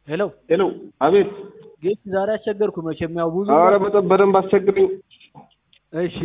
ሄሎ ሄሎ፣ አቤት። ጌች ዛሬ አስቸገርኩ መቼም ያው ብዙ ኧረ በጣም በደንብ አስቸግረኝ። እሺ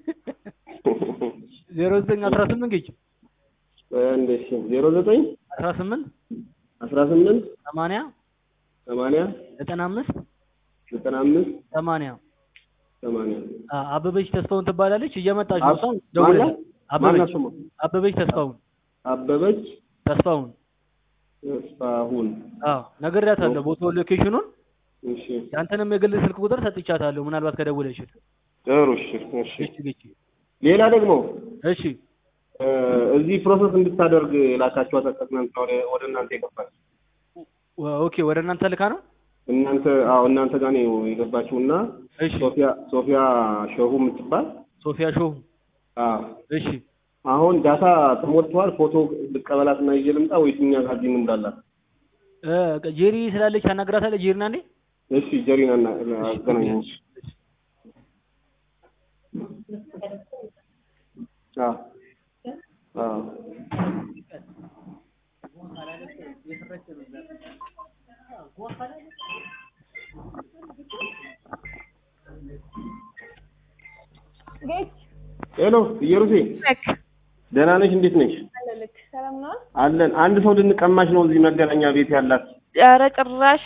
ዜሮ ዘጠኝ አስራ ስምንት ጌች እንደ እሺ፣ ዜሮ ዘጠኝ አስራ ስምንት አስራ ስምንት ሰማንያ ሰማንያ ዘጠና አምስት ዘጠና አምስት ሰማንያ ሰማንያ አ- አበበች ተስፋውን ትባላለች እየመጣች ነው አብ- እሷም ማናት? ደውላለች ማናት አበበች ስሟ? አበበች ተስፋውን አበበች ተስፋውን ተስፋሁን። አዎ ነግሬያታለሁ ቦታውን ሎኬሽኑን እሺ፣ ያንተንም የግል ስልክ ቁጥር ሰጥቻታለሁ ምናልባት ከደወለችል ጥሩ። እሺ፣ እሺ። እሺ ጌች ሌላ ደግሞ እሺ እ፣ እዚህ ፕሮሰስ እንድታደርግ ላካችኋት ትናንትና ወደ ወደ እናንተ የገባች ወ- ኦኬ ወደ እናንተ ልካ ነው እናንተ አዎ እናንተ ጋር ነው የገባችው እና እሺ ሶፊያ ሶፊያ ሸሁ የምትባል ሶፊያ ሾው አዎ እሺ አሁን ዳታ ተሞልተዋል። ፎቶ ልቀበላት እና ይዤ ልምጣ ወይስ እኛ ጋር እዚህ እንምላላት? እ፣ ጄሪ ስላለች ታናግራታለህ ጄሪና እንዴ እሺ ጀሪና እና አገናኘኝ። አዎ አዎ ጌች ሄሎ ኢየሩሴ ነክ ደህና ነሽ? እንዴት ነሽ? አለልክ ሰላም ነው? አለን። አንድ ሰው ልንቀማሽ ነው እዚህ መገናኛ ቤት ያላት። ኧረ ጭራሽ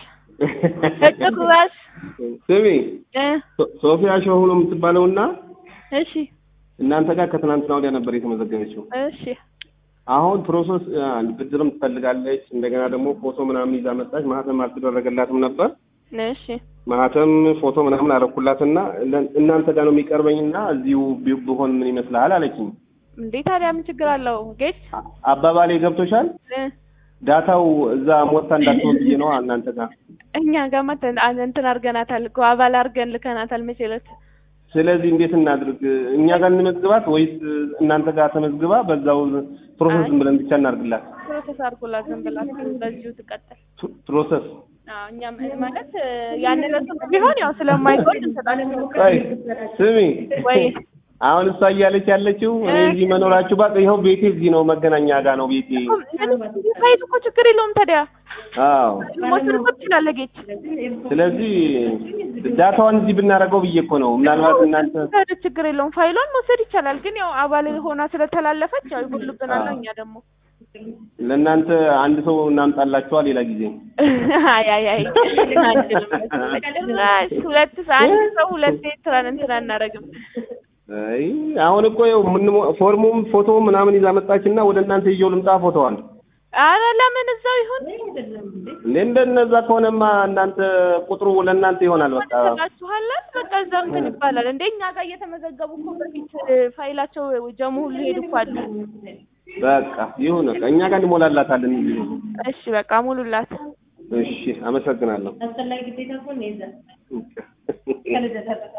ጭራሽ ስሚ እ ሶ- ሶፊያ ሸሁ ነው የምትባለውና እሺ እናንተ ጋር ከትናንትና ወዲያ ነበር የተመዘገበችው። እሺ አሁን ፕሮሰስ አ፣ ብድርም ትፈልጋለች። እንደገና ደግሞ ፎቶ ምናምን ይዛ መጣች። ማህተም አልተደረገላትም ነበር። እሺ ማህተም ፎቶ ምናምን አረኩላትና ለ- እናንተ ጋር ነው የሚቀርበኝና እዚሁ ቢ- ብሆን ምን ይመስልሃል አለችኝ። እንዴ ታዲያ ምን ችግር አለው ጌች አ- አባባሌ ገብቶሻል? እ ዳታው እዛ ሞታ እንዳትሆን ብዬ ነው እናንተ ጋር። እኛ ጋር መተን አን- እንትን አድርገናታል እኮ አባል አድርገን ልከናታል መቼ ዕለት ስለዚህ እንዴት እናድርግ? እኛ ጋር እንመዝግባት ወይስ እናንተ ጋር ተመዝግባ በዛው ፕሮሰስ ዝም ብለን ብቻ እናድርግላት? ፕሮሰስ አድርጎላት ዝም ብላ በዚሁ ትቀጥል ፕ- ፕሮሰስ አዎ እኛም ማለት እ፣ ያን ዕለት ቢሆን ያው ስለማይጎድ እንሰጣለን ቆይ ስሚ ወይ አሁን እሷ እያለች ያለችው እኔ እዚህ መኖራችሁ ባቅ ይኸው ቤቴ እዚህ ነው፣ መገናኛ ጋር ነው ቤቴ። ሳይት እኮ ችግር የለውም ታዲያ አዎ መውሰድ እኮ ትችላለህ ጌች ስለዚህ ዳታዋን እዚህ ብናደርገው ብዬ እኮ ነው። ምናልባት እናንተ ታዲያ ችግር የለውም ፋይሏን መውሰድ ይቻላል። ግን ያው አባል ሆና ስለተላለፈች ያው ይጎልብናል። እኛ ደግሞ ለእናንተ አንድ ሰው እናምጣላችኋል ሌላ ጊዜ። አይ አይ አይ አንችልም። ጭራሽ ሁለት አንድ ሰው ሁለት ትራን እንትን አናደርግም። አይ አሁን እኮ ይኸው ምን- ፎርሙም ፎቶ ምናምን ይዛ መጣችና ወደ እናንተ ይዤው ልምጣ ፎቶዋል። አረ ለምን እዛው ይሁን እንዴ እንደነዛ ከሆነማ እናንተ ቁጥሩ ለእናንተ ይሆናል። በቃ ተጋችኋለን። በቃ እዛው እንትን ይባላል። እንደ እኛ ጋር እየተመዘገቡ እኮ በፊት ፋይላቸው ጀሙ ሁሉ ሄዱ እኮ አሉ። በቃ ይሁን በቃ እኛ ጋር እንሞላላታለን። እሺ በቃ ሙሉላት። እሺ አመሰግናለሁ።